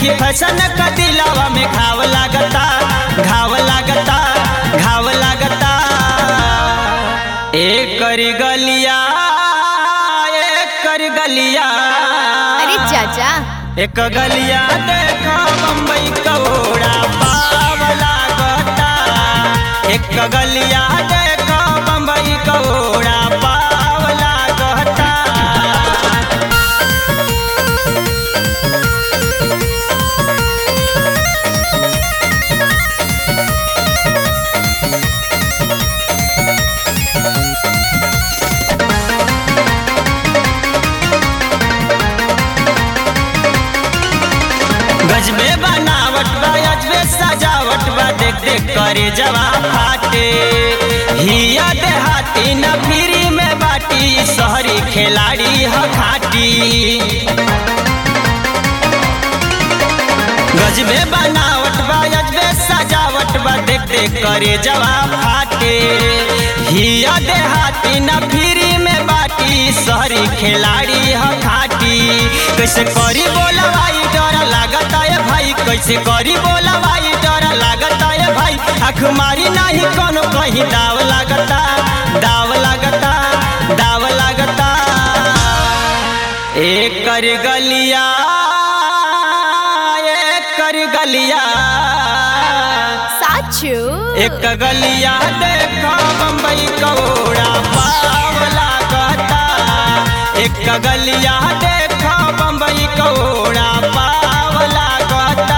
beauty fashion का दिलावा में घाव लागता घाव लागता घाव लागता एक करी गलिया एक करी गलिया अरे चाचा एक गलिया देखा बम्बई कौड़ा पाव लागता एक गलिया देखा बम्बई कौड़ा पाव लागता गजबे बनावट बा अजबे सजावट बा देख देख करे जवा फाटे हिया देहाती न फिरी में बाटी शहरी खिलाड़ी ह खाटी गजबे बनावट बा अजबे सजावट बा देख देख करे जवा फाटे हिया देहाती न फिरी में बाटी शहरी खिलाड़ी ह खाटी कैसे करी बोलवाई डर लागता है भाई कैसे करी बोलवाई डर लागता है भाई आँख मारी नहीं कोनो कहीं दाव लागता दाव लागता दाव लागता एक कर गलिया एक कर गलिया साचू एक गलिया देखा बम्बई कौड़ा पाव लागता एक गलिया देखा बम्बई कौड़ा पाव लागता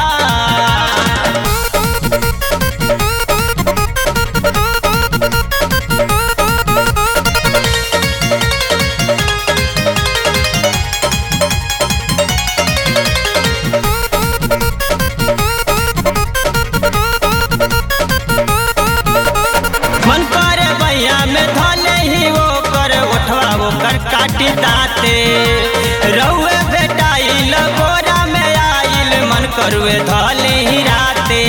मन करे भैया में धले ही वो कर उठवा वो कर काटी दाते रउए बेटाइल गोरा में आइल मन करुए धले ही राते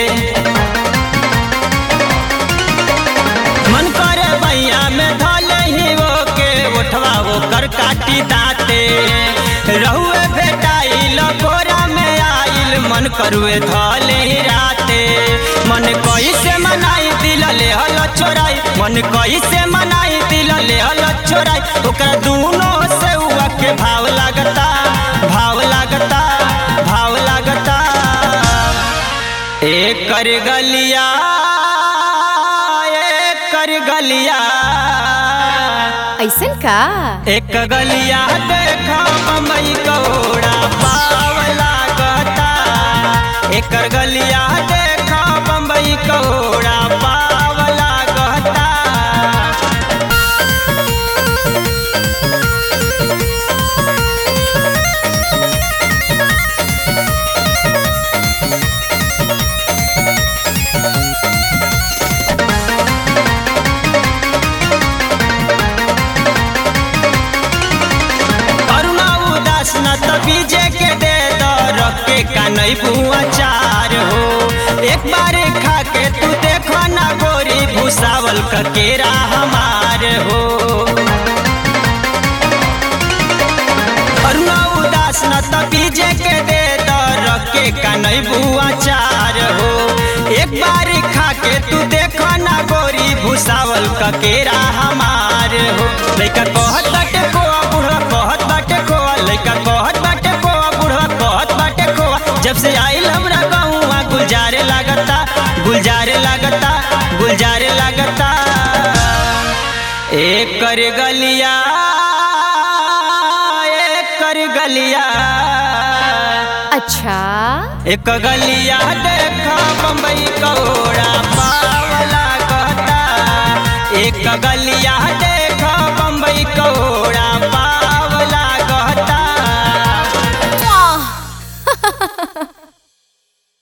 मन करे भैया में धले ही वो के उठवा वो कर काटी दाते रहुए बेटाइल गोरा में आइल मन करुए धले ही राते मन कैसे मनाई दिल ले हल छोराई मन कैसे मनाई दिल ले हल छोराई ओकरा दोनों से हुआ के भाव लागता भाव लागता भाव लागता एक कर गलिया एक कर गलिया ऐसन का एक गलिया देखा बम्बई कौड़ा पाव लागता एक गलिया देखा बम्बई कौड़ा पाव लागता अरुणा उदास न त बीजे के दे द रख के कानई बुआ चार हो एक बार खा के तू देखो ना गोरी भूसावल का केरा हमार हो अरुणा उदास न त बीजे के दे द रख के कानई बुआ चार हो एक बार खा के तू देखो ना गोरी भूसावल का केरा हमार हो लइका कहत बाटे खोआ बुढ़वा कहत बाटे खोआ लइका कहत बाटे खोआ बुढ़वा कहत बाटे खोआ जब से आइल हमरा गाँव गुलजारे लागता गुलजारे लागता गुलजारे लागता एक कर गलिया एक कर गलिया अच्छा एक गलिया देखा बम्बई कौड़ा पावला कहता एक गलिया देखा बम्बई कौड़ा पा